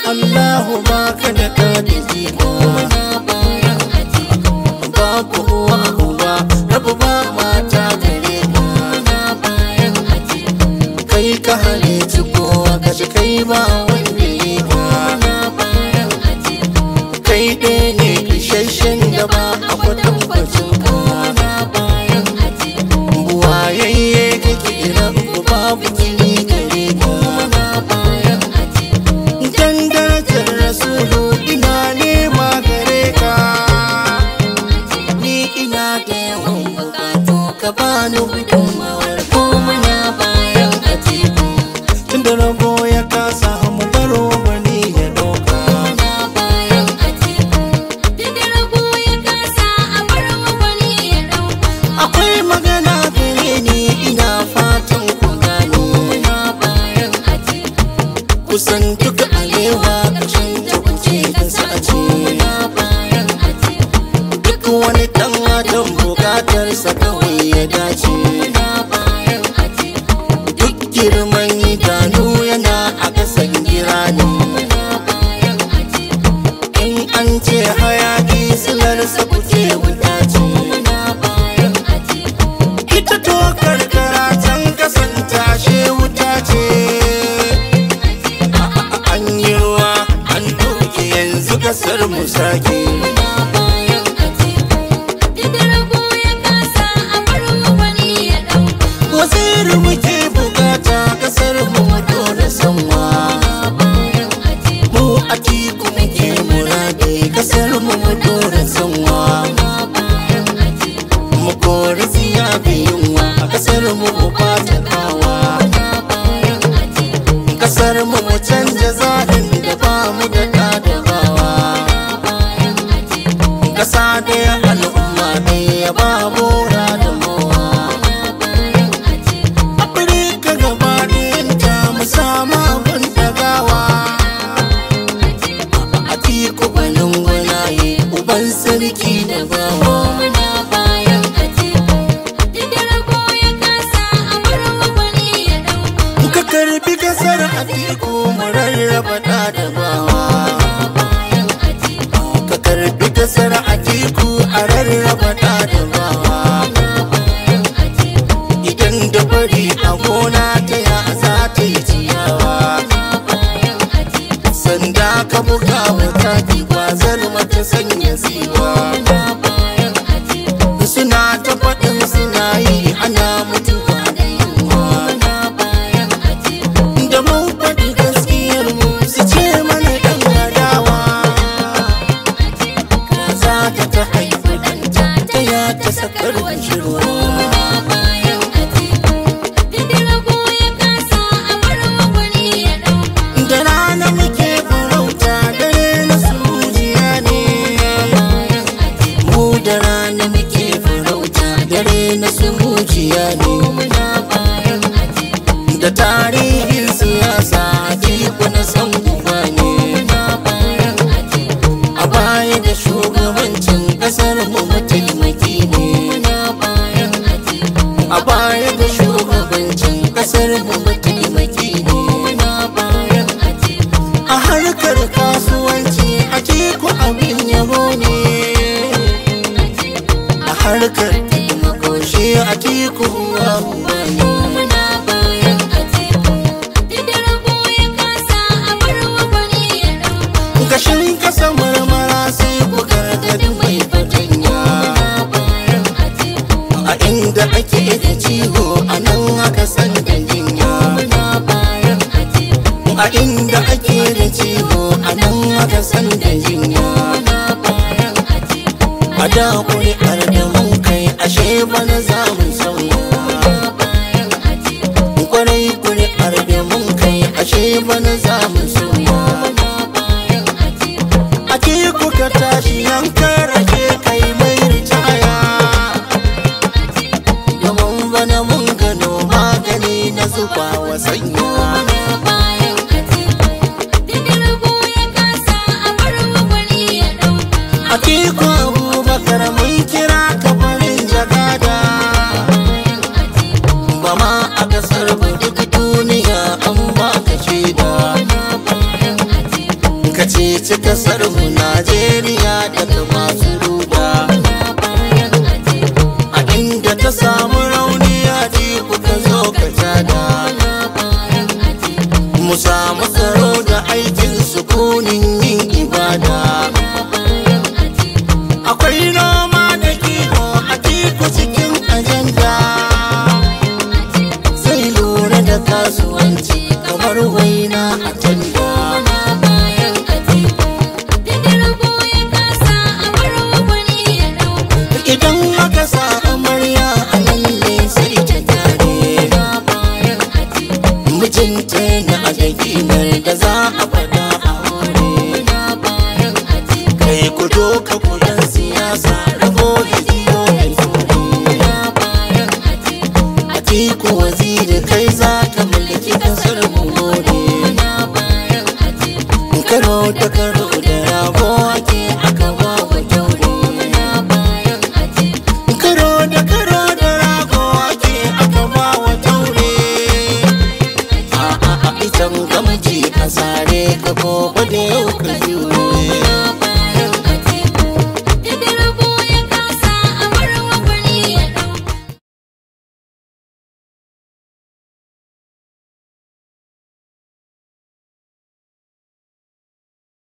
Allahu baka da kadiji muna bayan atiku babu uwa uba rabu ba mata gare ka muna bayan atiku kai ka halici kowa ka ji kai ba wanda ya ka muna bayan atiku kai ɗaya ne isasshen da ba a kwatankwacin ka muna bayan atiku buwayayye kake idan ku babu kini gare ka muna bayan atiku dan darajar rasulu ina nema gare ka ni ina da yawan bukatu ka bani gudunmawar ko muna bayan atiku tunda rabo ya kasa mu baro wani ya ɗauka muna bayan atiku duk da rago ya kasa a bar wa wani ya ɗauka akwai magana gare ni ina fatan ku gano muna bayan atiku kusan duk alewa ƙarshen ta kuke da sace muna bayan atiku duk wani ɗan adam bukatarsa kawai ya dace muna bayan atiku duk girman idanu yana a ƙasan gira ne muna bayan atiku in an ce hayaki silarsa kuke wuta ce muna bayan atiku ita to karkara can kasan tashe wuta ce an yi ruwa an doke yanzu kasar mu sake muna bayan atiku duk da rago ya kasa a bar wa wani ya ɗauka waziri muke bukata kasar mu mu dole sanwa muna bayan atiku mu a tiku muke muradi kasar mu mu dole sanwa muna bayan atiku mu kori siya yunwa a kasar mu mu bata kawa muna bayan atiku kasar mu mu canja zaɓin da ba mu da ɗadabawa bayan atiku kasa ɗaya al'umma ɗaya ba bora da mowa bayan atiku afirka gaba ɗayanta mu samu abin dagawa a tiku gwanin gwanaye uban sarki da bawa muna bayan atiku duk da rago ya kasa a bar wa wani ya ɗauka ka karbi kasar a tiku mu rarraba ɗa da bawa bayan atiku ka karbi kasar a tiku a rarraba ɗa da bawa bayan atiku idan da bari a gona ta ya za ta yi ciyawa bayan atiku sanda ka buga wata gwazar mata sanya siwa bayan atiku suna ta faɗin suna yi ana mutuwa da yunwa bayan atiku da mun faɗi gaskiyar mu su ce mana ɗan adawa za ta ta haifi ɗanta ta ya ta sakar shirwa bayan atiku duk da rago ya kasa a bar wa wani ya ɗauka da rana muke farauta dare na sujiya ne bayan atiku mu da rana muke farauta dare na sujiya ne muna bayan atiku da tarihin siyasa atiku na san uba ne muna bayan atiku a baya da shugabancin kasar mu mataimaki ne muna bayan atiku a baya da shugabancin kasar mu mataimaki ne muna bayan atiku a harkar kasuwanci atiku abin yabo ne a harkar taimako shi atiku uwa uba ne muna bayan atiku duk da rago ya kasa a bar wa wani ya ɗauka gashin kasa marmara sai ku gargadi mai fatanya bayan atiku a inda ake da ciwo a nan aka san da jinya muna bayan atiku a inda ake da ciwo a nan aka san da jinya muna bayan atiku a da kuri'ar da mun kai ashe bana za mu sauya bayan atiku kwarai kuri'ar da mun kai ashe bana za mu sauya muna bayan atiku a teku ka tashi yankar rake kai mai ritaya domin bana mun gano magani na zuba wa sanya muna bayan atiku duk da rago ya kasa a bar wa wani ya ɗauka a teku abubakar mun samu tsaro da aikin sukunin yin ibada bayan atiku akwai noma da kiwo a tiku cikin ajanda zai lura da kasuwanci kamar waina a tanda na bayan atiku Duk rabo ya kasa a bar wa wani ya ɗauka idan aka sa amarya a nan ne sai ta tare na bayan atiku mijinta na adaginar da za a faɗa a wuri na bayan atiku kai ku doka kudan siyasa rabo ya biyo ya tsoro na bayan atiku atiku waziri kai za ka mulki kasar mu gode na bayan atiku karo da karo da rago ake aka ba wa kyaure na bayan atiku karo da karo da rago ake aka ba wa kyaure a a a itan gamji a sare ka gobe da yau ka jure na